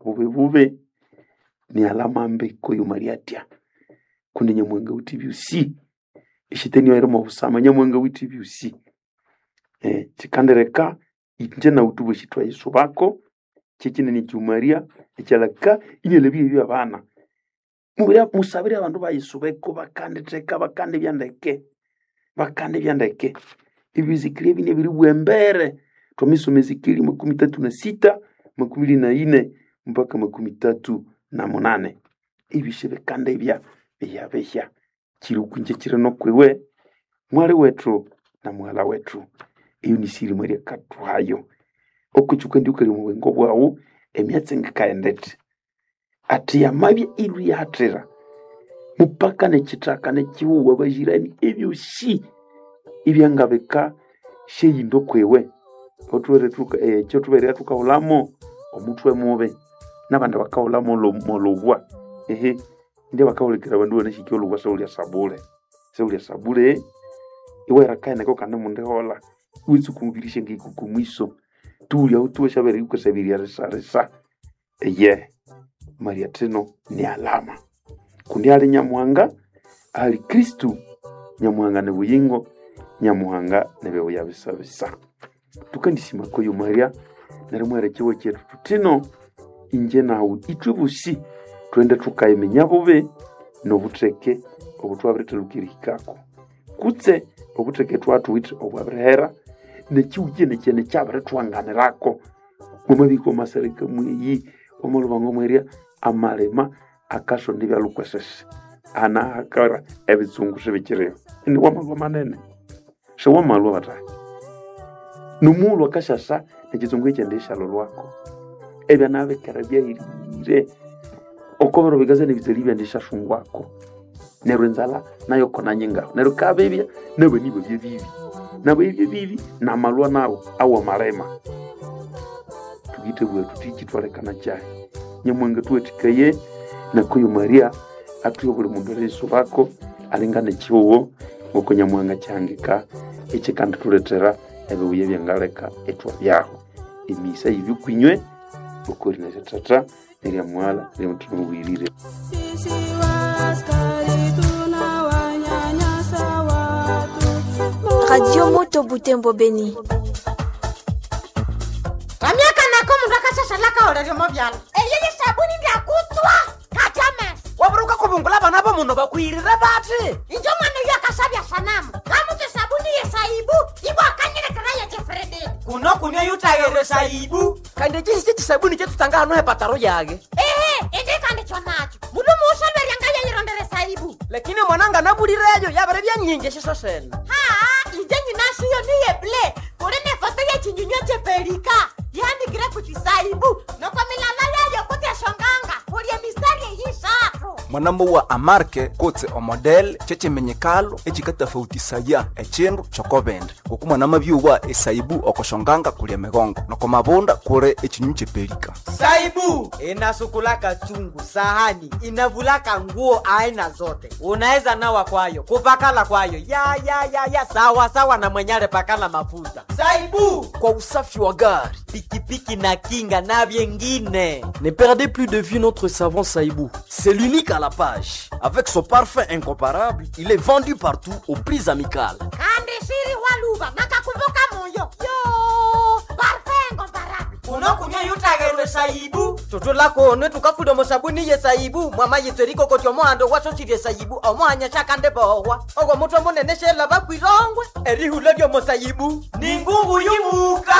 bube bube ni alama mbe koyo mariatia kundi nyamwanga uti byusi ishiteni wairimo busama nyamwanga uti byusi eh chikandereka inje na utubu shitwa yesu bako chikinene cyumaria ekyalaka inyelebi ebyo abana mubira musabire abandu ba yesu beko bakanditeka bakande byandeke bakande byandeke ibizikiri bine biri bwembere twamisoma ezikiri makumi tatu na sita makumi iri na ine mpaka makumi tatu na munane ibishe bikande bya bya bya kiri kunje kiri no kwiwe mwali wetu na mwala wetu iyo ni siri mwali katwayo okuchuka ndi ukali mu bwengo bwawu emyatsi ngikaendete ati yamabya ilu yathira mupaka nekitaka nekiwuwa bajirani ebyosi ibyangabika sheyindo kwewe ekyo tuberera tukahulamo omutwe mubi nabandi bakahulamo molobwa ehe ndi bakahulekera abandu banashiki olubwa seulya sabule seulya sabule iwerakaeneko kandi mundihola witsukumbirishe ngikuku mwiso tulya utuweshabere ikusabiria risa risa eye maria tino ni alama kundi ali nyamuhanga ali kristu nyamuhanga ni buyingo nyamuhanga ni beuya bisa bisa tukandisima koyo maria nari mwerekewe chetu tutino inje nawe itwe busi twende tukayimenya bube nobutheke obutwabirithalukirihikako kutse obutheke twathuwithe obwabirihera nekiwukye nekyene kyabiritwanganirako mwamabiko masarika mweyi omulubango mweria amalima akasonda ebyalukwesese ana akara ebitsungu sibikiriho ini wamalwa manene sewamalwa batayi nomulhu akashasa nekitsungu ekyende eshalolwako ebyanabikere byahirire okobero bikaza nebitseli byende shashungwako neryo enzala nayo kona nyingaho neryo kabebya nabo nibo byebibi nabo ebyo bibi namalwa nawo awamalema tugite bwetu tikitwalekana kyahi nyamwanga tuwetikaye nakoyo maria atuye buli mundu aliso bako alingana ekihuwo ngoko nyamwanga kyangika ekikandi tuletera ebibuya byangaleka etwabyaho emisa yibikwinywe okori neritata nerya mwala neryamutima mubwirire Sisi waaskari tunawanyanyasa watu. Radio Moto Butembo Beni. ramyaka nako mundu akashashalaka oleryomo vyala eyeye sabuni ndyakutswa kajames waburuka kubungula bana bo muno bakwirire bati injo mwana uyo akasabya sanamu kamutse sabuni yesaibu ibwakanyilekera yejefrededi kuno kunywa yutayere saibu kandi ekihisi kisabuni kyetutanga hano hepataro yage ehe indikandikyo nakyo mundu muushalweryanga yeyirondere saibu lakini mwananga nabulireyo yabere byanyingi eshiso sene haa inje nyinashiyo niyeble kuli nefoto yechinyunywa chepelika yandikire kuti saibu noko milala yayo kuti eshonganga kulye mistari eyishatu mwanambo wa amarke kotse omodel kyekyimenyekalo ekikatafautisaya ekyindu kyokobindi ngoku mwanama byuwa esaibu okoshonganga kulya migongo noko mabunda kuli ekyinyu kyepelika saibu inasukulaka chungu sahani inavulaka nguo aina zote unaweza nawa kwayo kupakala kwayo ya ya ya ya sawa sawa na mwenyale pakala mafuta saibu kwa usafi wa gari. pikipiki na kinga na vyengine Ne perdez plus de vue notre savon Saïbou. C'est l'unique à la page. Avec son parfum incomparable, il est vendu partout aux prix amicales. kandi shiri waluva nakakumbuka moyo yo parfengo barabi unokunywa yutagerwe saibu tutulakone tukafuda musabuni ye saibu mwama yitseriko koti omuhando wasosirye saibu omuhanya shakande bohwa ogwo mutwe munene shela bakwirongwe erihula lyomusaibu ni ngungu yumuka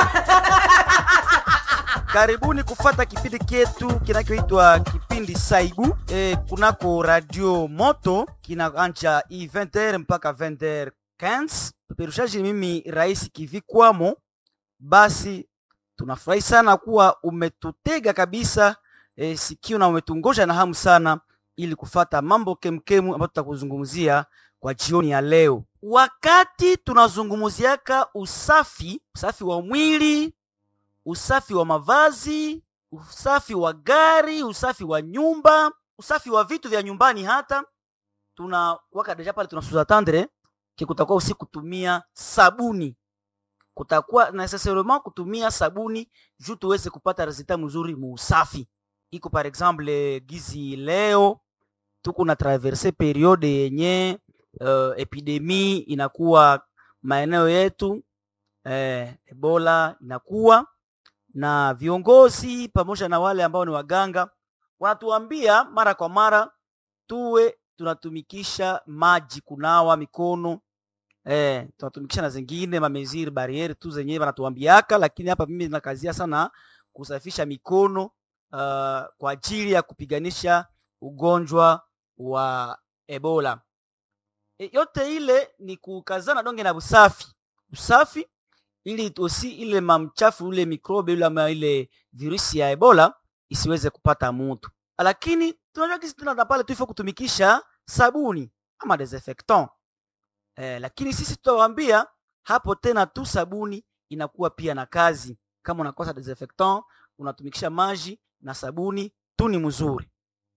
karibuni kufata kipindi kyetu kinachoitwa kipindi saibu e, kunako radio moto kinaanja i 20h mpaka 20h15 peperushaji ni mimi rais kivikwamo basi tunafurahi sana kuwa umetutega kabisa e, sikio na umetungoja na hamu sana ili kufata mambo kemkemu ambayo tutakuzungumzia kwa jioni ya leo wakati tunazungumziaka usafi usafi wa mwili usafi wa mavazi, usafi wa gari, usafi wa nyumba, usafi wa vitu vya nyumbani. Hata tuna waka deja pale tunasuza tandre ke kutakuwa usi kutumia sabuni, kutakuwa necessairement kutumia sabuni juu tuweze kupata resultat mzuri muusafi. iko par exemple gizi leo tuko na traverse periode yenye uh, epidemi inakuwa maeneo yetu eh, ebola inakuwa na viongozi pamoja na wale ambao ni waganga wanatuambia mara kwa mara tuwe tunatumikisha maji kunawa mikono eh, tunatumikisha na zingine mameziri barieri tu zenyewe wanatuambiaka, lakini hapa mimi nakazia sana kusafisha mikono uh, kwa ajili ya kupiganisha ugonjwa wa Ebola. E, yote ile ni kukazana donge na usafi, usafi ili osi ile mamchafu ule mikrobe ule ama ile virusi ya Ebola isiweze kupata mtu, lakini tunajua kisi tuna pale tuifo kutumikisha sabuni ama desinfectant eh, lakini sisi tutawaambia hapo tena tu sabuni inakuwa pia na kazi. Kama unakosa desinfectant unatumikisha maji na sabuni tu ni mzuri.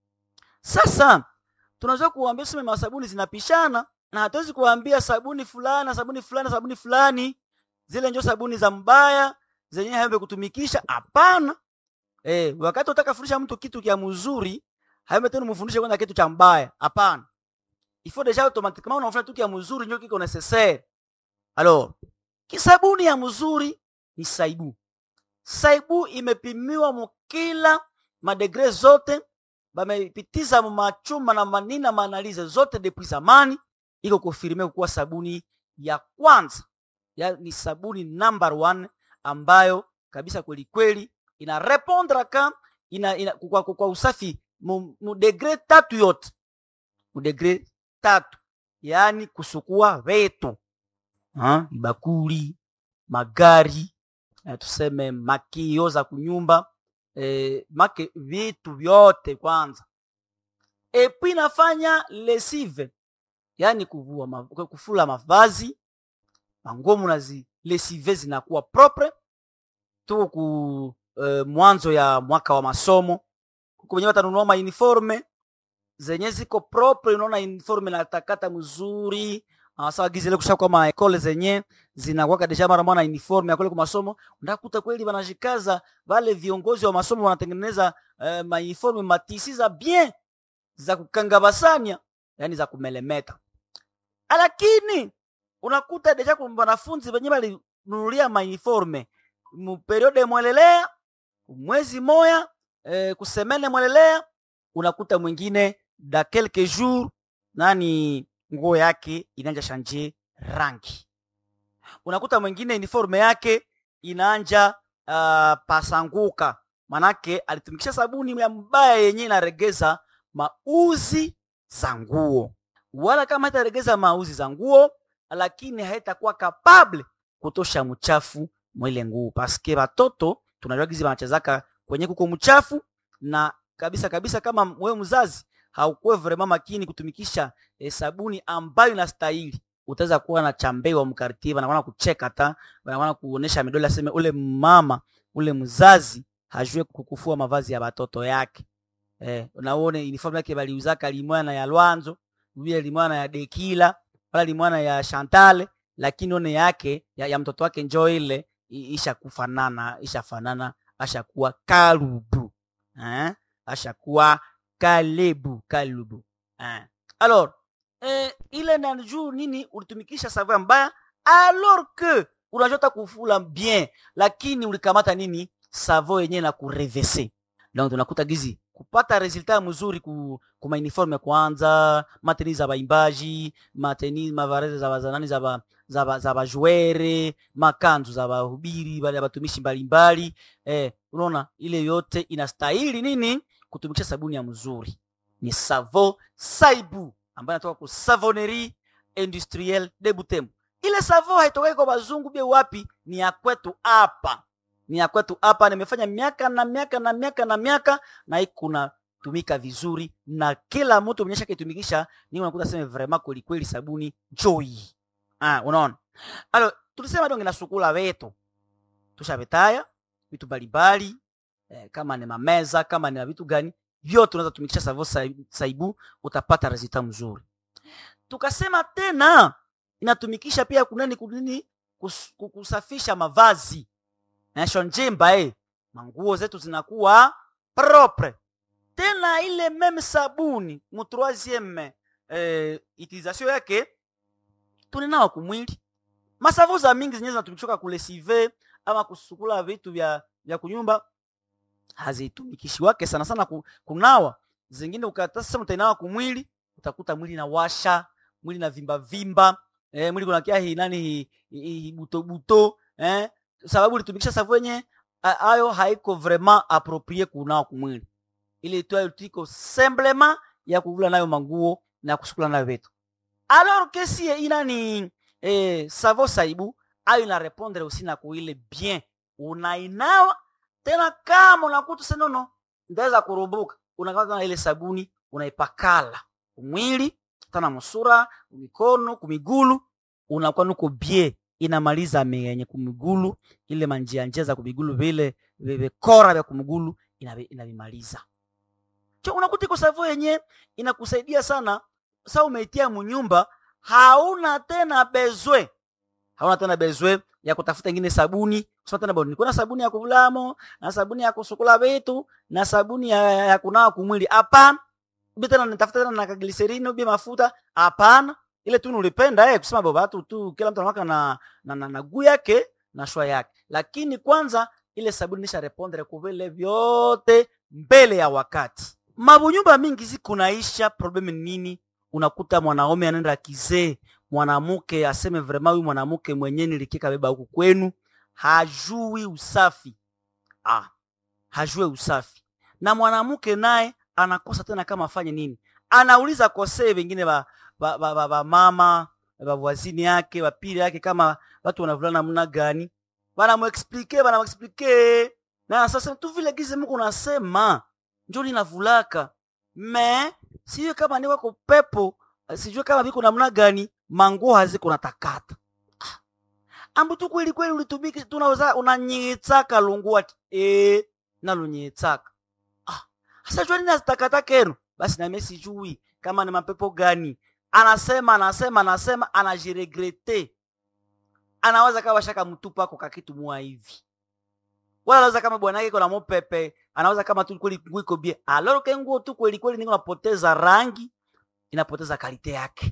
Sasa tunaweza kuambia sema masabuni zinapishana na hatuwezi kuambia sabuni fulani sabuni fulani sabuni fulani zile njo sabuni za mbaya zenyewe haembe kutumikisha. Hapana. Eh, wakati utaka fundisha mtu kitu kia mzuri haembe tena mfundishe kwanza kitu cha mbaya. Hapana. Il faut déjà automatiquement unafanya kitu kia mzuri ndio kiko necessaire. Alors, kisabuni ya mzuri ni saibu. Saibu imepimiwa mukila madegre zote bamepitiza machuma na manina maanalize zote depuis zamani, iko kufirime kuwa sabuni ya kwanza ya, ni sabuni number one ambayo kabisa kweli kweli ina répondre ka ina, ina, kwa, kwa, kwa usafi mu, mu degre tatu yote mu degre tatu, yaani kusukua vetu ha? bakuli magari eh, tuseme makio za kunyumba eh, make vitu vyote kwanza, epi nafanya lesive, yaani kuvua ma, kufula mavazi manguo munazi lesive zinakuwa propre. Tuko ku eh, mwanzo ya mwaka wa masomo, kuko wenyewe watanunua ma uniforme zenye ziko propre, unaona uniforme na takata mzuri Ah, sawa gizi ile kusha kwa ma ekole zenye zinakuwa deja mara mwana uniforme ya kule kwa masomo, ndakuta kweli wanajikaza wale viongozi wa masomo wanatengeneza eh, ma uniforme matisi za bien za kukangabasanya, yani za kumelemeta, lakini unakuta deja kwa wanafunzi wenyewe walinunulia ma uniforme mu periode mwelelea mwezi moya eh, kusemene mwelelea, unakuta mwingine da quelques jours nani nguo yake inaanja shanje rangi, unakuta mwingine uniforme yake inaanja uh, pasanguka, manake alitumikisha sabuni ya mbaya yenye inaregeza mauzi za nguo, wala kama haitaregeza mauzi za nguo, lakini haitakuwa kapable kutosha mchafu mwile nguo, paske batoto tunajua gizi banachezaka kwenye kuko mchafu na kabisa kabisa, kama wewe mzazi haukuwe vraiment makini kutumikisha e, sabuni ambayo inastahili, utaweza kuwa na chambewa mkartie, wanaona kucheka ta, wanaona kuonesha midole, aseme ule mama ule mzazi hajue kukufua mavazi ya watoto yake. Eh, unaone uniform yake baliuzaka limwana ya Lwanzo, vile limwana ya Dekila, wala limwana ya Chantale, lakini one yake ya, ya mtoto wake njoo ile isha kufanana, isha fanana, ashakuwa kalubu. Eh? Ashakuwa kalebu kalubu eh. Alors eh, ile na juu nini ulitumikisha savon mbaya alors que unajota kufula bien, lakini ulikamata nini savon yenyewe na kurevese. Donc tunakuta gizi kupata resultat mzuri ku, ku uniforme kwanza, mateni za baimbaji, mateni mavareze za bazanani za ba, za ba, za bajuere, makanzu za bahubiri bale batumishi mbalimbali eh, unaona ile yote inastahili nini kutumikisha sabuni ya mzuri ni savo saibu ambayo inatoka ku savonnerie industrielle de Butembo. Ile savo haitokei kwa bazungu bie wapi, ni ya kwetu hapa, ni ya kwetu hapa. Nimefanya miaka na miaka na miaka na miaka na ikuna tumika vizuri na kila mtu mwenyesha kitumikisha, ni unakuta sema vraiment kweli kweli sabuni joy. Ah, unaona alo, tulisema donge na sukula wetu tushabetaya vitu mbalimbali eh, kama ni mameza kama ni vitu gani vyote unaweza tumikisha savo saibu utapata resultat mzuri. Tukasema tena inatumikisha pia kunani kunini kus, kusafisha mavazi nasho njimba eh, manguo zetu zinakuwa propre na ile meme sabuni mu troisieme eh, utilisation yake tuninawa kumwili masavo za mingi zenyewe zinatumikishwa kulesive ama kusukula vitu vya vya kunyumba hazitumikishiwake sana sana ku, kunawa zingine ukata sasa utainawa kumwili utakuta mwili na washa mwili na vimba vimba eh, mwili kunakia hi nani hi, hi, hi, buto buto eh, sababu ulitumikisha savu yenye a- ayo haiko vraiment approprié kunawa kumwili ile itwayo tiko semblema ya kuvula nayo manguo na kusukula nayo vitu alors que si inani eh, savo saibu ayo ina répondre aussi na kuile bien unainawa tena kama unakuta senono ndaweza kurubuka unakata na ile sabuni unaipakala kumwili tana musura kumikono kumigulu unakuwa nuko bie inamaliza menye kumigulu ile manjia njia za kumigulu vile vikora vya kumigulu inavi- inavimaliza cho unakuta iko savo yenye inakusaidia sana sa umeitia munyumba hauna tena bezwe hauna tena bezwe ya kutafuta ingine sabuni kusema tena bwana kuna sabuni ya kuvulamo na sabuni ya kusukula vitu na sabuni ya, ya kunawa kumwili hapana ubi tena nitafuta tena na kagliserini ubi mafuta hapana ile tu nulipenda eh, kusema baba watu tu kila mtu anawaka na, na, na, na guu yake na shwa yake lakini kwanza ile sabuni nisha repondre kuvile vyote mbele ya wakati mabunyumba mingi zikunaisha probleme ni nini unakuta mwanaume anaenda kizee mwanamke aseme vrema huyu mwanamke mwenye nilikika beba huku kwenu hajui usafi ah, hajue usafi na mwanamke naye anakosa tena kama afanye nini anauliza kosee wengine ba, ba, ba, ba, ba mama bavwazini yake bapili yake kama watu wanavulana namna gani banamuexplike banamuexplike na sasa tu vile gize Mungu nasema njo ninavulaka me sijue kama ni wako pepo sijue kama viko namna gani manguo haziko natakata Ah. ambu tu kweli kweli ulitumiki tunaweza unanyitsaka lungu ati eh nalunyitsaka ah sasa jua nini azitakata kenu basi nami sijui kama ni mapepo gani anasema anasema anasema anajiregrete anaweza kawa shaka mtupu ako kakitu mua hivi wala anaweza kama bwana yake kuna mopepe anaweza kama tu kweli nguo iko bie aloro ke nguo tu kweli kweli niko napoteza rangi inapoteza kalite yake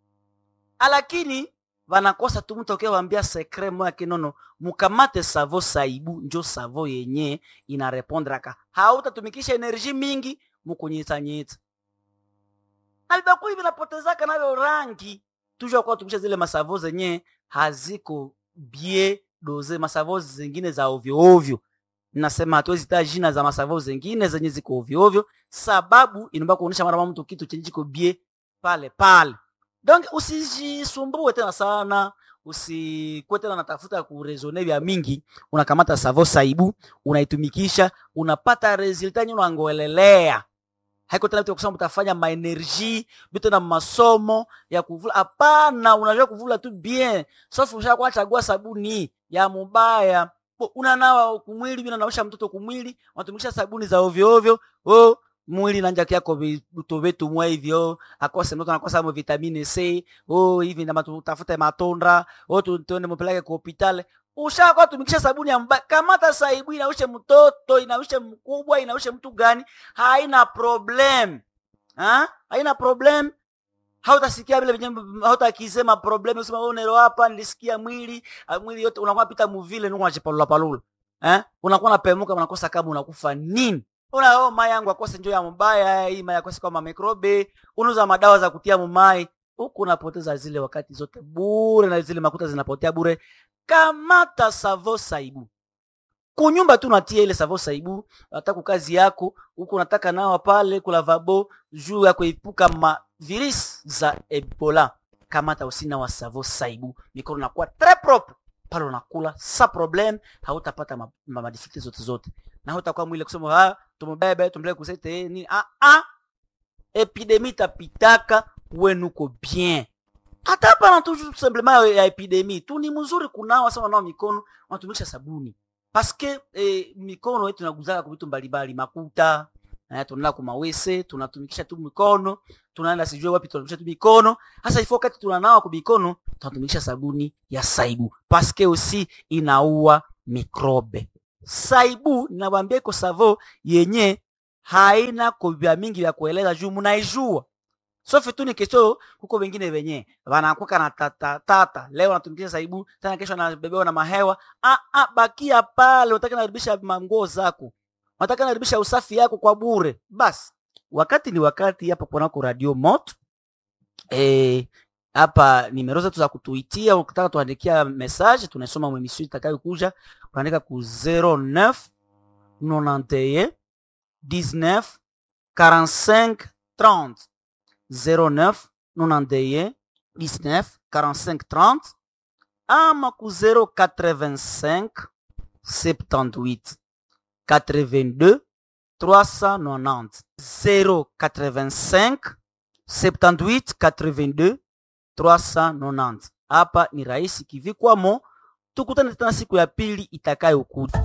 lakini vanakosa tu mtu akiwaambia sekre moya kinono mukamate savo saibu njo savo yenye inarepondraka hautatumikisha enerji mingi mukunyitsanyitsa na vibakuli vinapotezaka navyo rangi tujua kuwa tumikisha zile masavo zenye haziko bie doze masavo zingine za ovyo ovyo nasema hatuwezi taa jina za masavo zingine zenye ziko ovyo ovyo sababu inaomba kuonyesha mara mtu kitu chenye chiko bie pale pale donc usijisumbue tena sana usikuwe tena natafuta kurezone vya mingi unakamata savo saibu unaitumikisha unapata resulta nye unangoelelea haiko tena vitu vya kusema utafanya maenergie vitu na masomo ya kuvula hapana unajua kuvula tu bien sauf ushakuwa chagua sabuni ya mubaya Bo, unanawa kumwili vinanaosha mtoto kumwili unatumikisha sabuni za ovyo ovyo oh, mwili nanja kyako vitu vitu mwa hivyo akose mtoto anakosa mo vitamine C oh hivi na tutafute matondra oh tu- tuende mpeleke kwa hospitali ushakuwa tumikisha sabuni ya mbaya kamata saibu inaushe mtoto inaushe mkubwa inaushe mtu gani haina problem ha? haina problem hautasikia vile venye hautakisema problem usema wewe unero hapa nilisikia mwili ah, mwili yote unakuwa pita muvile nuko unachipalula palula eh unakuwa unapemuka unakosa kama unakufa nini una oh, mai yangu akose njo ya mbaya hii mai akose kama mikrobe unauza madawa za kutia mumai huku unapoteza zile wakati zote bure na zile makuta zinapotea bure kamata savo saibu kunyumba tu natia ile savo saibu hata kazi yako huku unataka nawa pale kulavabo juu ya kuepuka ma virus za ebola kamata usina wa savo saibu mikono nakuwa tres propre pale unakula sa problem hautapata ma, ma, ma difficulties zote zote na hautakuwa mwile kusema ah tumubebe tumpeleke kusete eh, nini ah ah epidemi tapitaka wenuko bien hata hapana tu juste simplement ya epidemi tu ni mzuri kunawa sana nao mikono unatumisha sabuni paske eh, mikono yetu inaguzaka kwa vitu mbalimbali makuta eh, tunaenda kumawese tunatumikisha tu mikono tunaenda sijue wapi tunatumikisha tu mikono hasa ifo wakati tunanawa kwa mikono tunatumikisha sabuni ya saibu paske aussi inaua mikrobe saibu ninawambia iko savo yenye haina ko vya mingi vya kueleza juu munaijua sofe tu ni kesho huko wengine wenye wanakuka na tata, tata leo natumikisha saibu tena kesho anabebewa na mahewa ah, ah, bakia pale unataka naribisha manguo zako unataka naribisha usafi yako kwa bure basi wakati ni wakati hapa kunako radio moto eh, hapa nimero zetu za kutuitia ukitaka tuandikia message tunasoma mwemisio itakayokuja unaandika ku 09 91 19 45 30 09 91 19 45 30 ama ku 085 78 82 390 085 78 82 390 hapa ni rahisi kivikwamo tukutane tena siku ya pili itakayokuja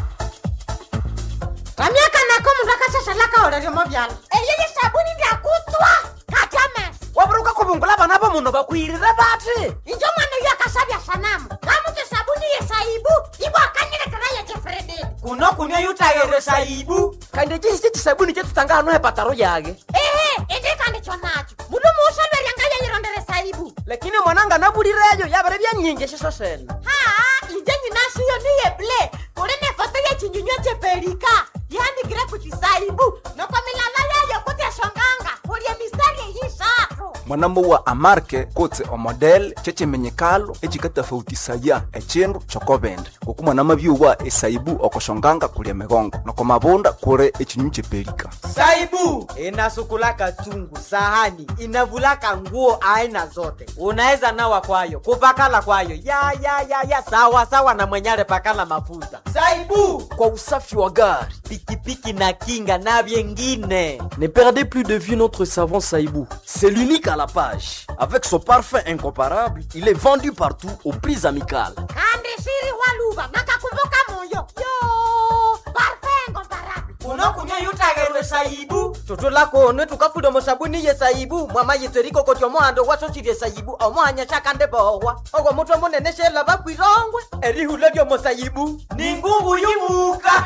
ramyaka nako mundu akashashalaka oleryomo vyala eyeye sabuni ndyakutswa kajames waburuka kubungula bana bo muno bakwirire bati injo mwana uyo akasabya sanamu ngamutse sabuni yesaibu ibwakanyilekera yejefrededi kuno kunywa yutayere saibu kandi chisi chisabuni chetutanga hano hepataro yage ehe indikandi chonacho mundu muusolwerya ngayeyirondere saibu lakini mwananga nabulireyo yabere byanyingi shiso sena haa inje nyinashiyo niye ble kuli ne foto yechinyunywa chepelika yandikire kuti saibu noko milala yayo kuti eshonganga kulye mistari eyishatu mwanambo wa amarke kotse omodel chechimenyekalo echikatafautisaya echindu chokobende ngoku mwanama byuwa esaibu okoshonganga kulya migongo noko mabunda kuli echinyu chepelika saibu inasukulaka chungu sahani inavulaka nguo aina zote unaweza nawa kwayo kupakala kwayo ya ya ya ya sawa sawa na mwenyale pakala mafuta saibu kwa usafi wa gari pikipiki na kinga na vyengine Ne perdez plus de vue notre savon Saïbou. C'est l'unique à la page. Avec son parfum incomparable, il est vendu partout aux prix amicales. kandi shiri waluva nakakumbuka moyo yo parfengo barabi unokunywa yutagerwe saibu tutulakone tukafuda musabuni ye saibu mwama yitseriko koti omohando wasochilye saibu omohanya shakande bohwa ogwo mutwe munene shela bakwirongwe erihula lyomusaibu ni ngungu yumuka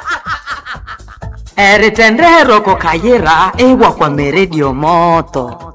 eritendero kokayira ewa kwa meredio moto